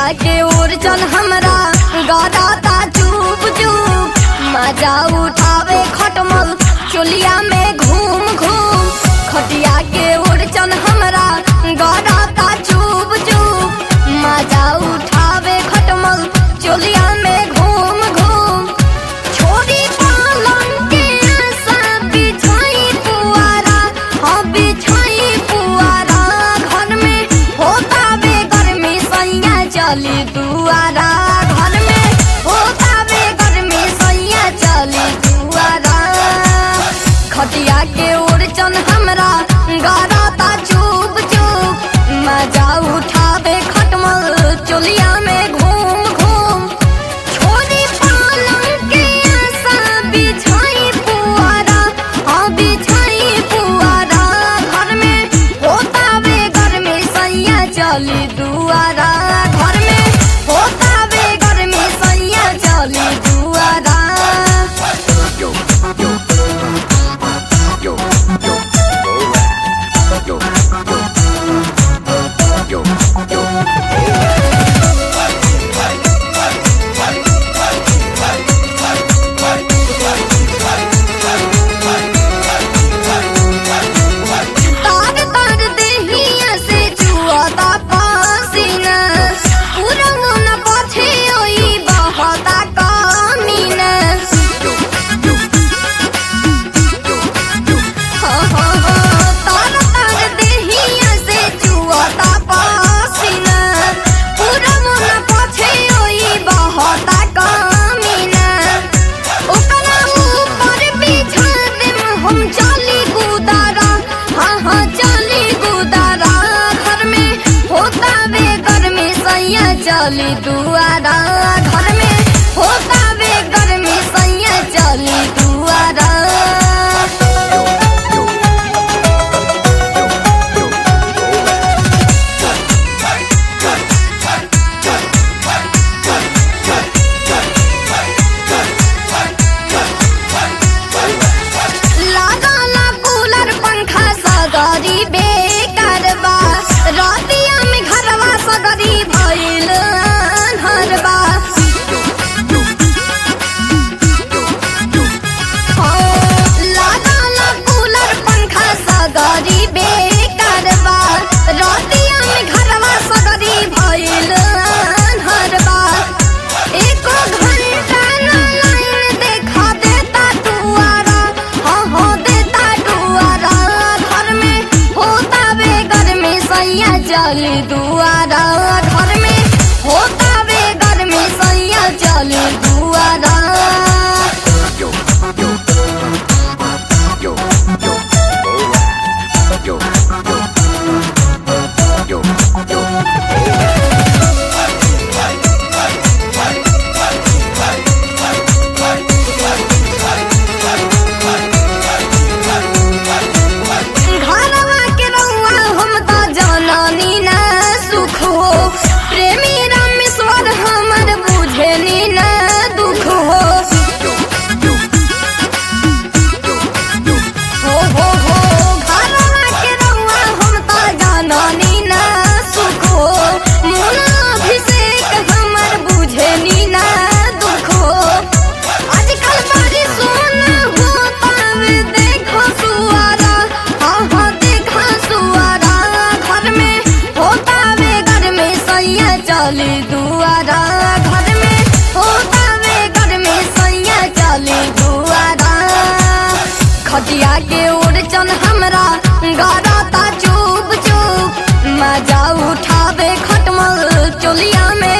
के ओर चल हमरा गराता चुप चुप मजा उठावे खटमल चोलिया में घूम घूम खटिया के ओर चल हमरा गराता चुप चुप मजा उठावे खटमल चोलिया में घूम घूम छोरी पालन के आशा बिछाई पुआरा हाँ बिछाई पुआरा घर में होता बे गर्मी सैया चली दुआरा घर में होता बे गर्मी सैया चली दुआरा खटिया के ओर चन हमरा गराता चुप चुप मजा उठावे खटमल चोलिया में घूम घूम छोरी पालन के आशा बिछाई पुआरा हाँ बिछाई पुआरा घर में होता बे गर्मी सैया चली दुआरा घर में होता बे गर्मी सैया चली दुआरा yo, yo, yo, yo, yo, yo, yo, yo, तार तार देहिया से चुआता पसीना पूरा मन पछे ओई बहता कमीना हाँ हाँ हाँ तार तार देहिया से चुआता पसीना पूरा मन पछे ओई बहता कमीना ओकरा ऊपर बिछा देम हम चली गुदारा हाँ हाँ चली गुदारा घर में होता बे गर्मी सैया चली दुआरा घर में होता बे गर्मी सैया चली दुआरा लागला कूलर पंखा सगरी बेकार बा रतिया में घरवा सगरी भइल हरबा लागला कूलर पंखा सगरी बेकार बा रतिया में घरवा सगरी भइल हरबा एको घंटा ना लाइन देखा देता दुआरा हाँ हाँ देता दुआरा घर में होता बे गर्मी सैया चली दुआरा घर में होता बे गर्मी सैया चली दुआरा yo, yo, yo, yo, yo, yo, yo, yo, घरवा के रउआ हम त जननी ना सुख हो प्रेमी रामेश्वर हमर बुझेनी ना दुख हो हो हो हो घरवा के रउआ हम त जननी ना सुख हो मुना अभिषेक हमर बुझेनी ना दुख हो आजकल बड़ी सोना होता वे देखो सुआरा हाँ हाँ देखो सुआरा घर में होता वे घर में सैया चली दुआरा घर में होता वे घर में सैया चली दुआरा खटिया के ओर चल हमरा गराता चुप चुप मजा उठावे खटमल चोलिया में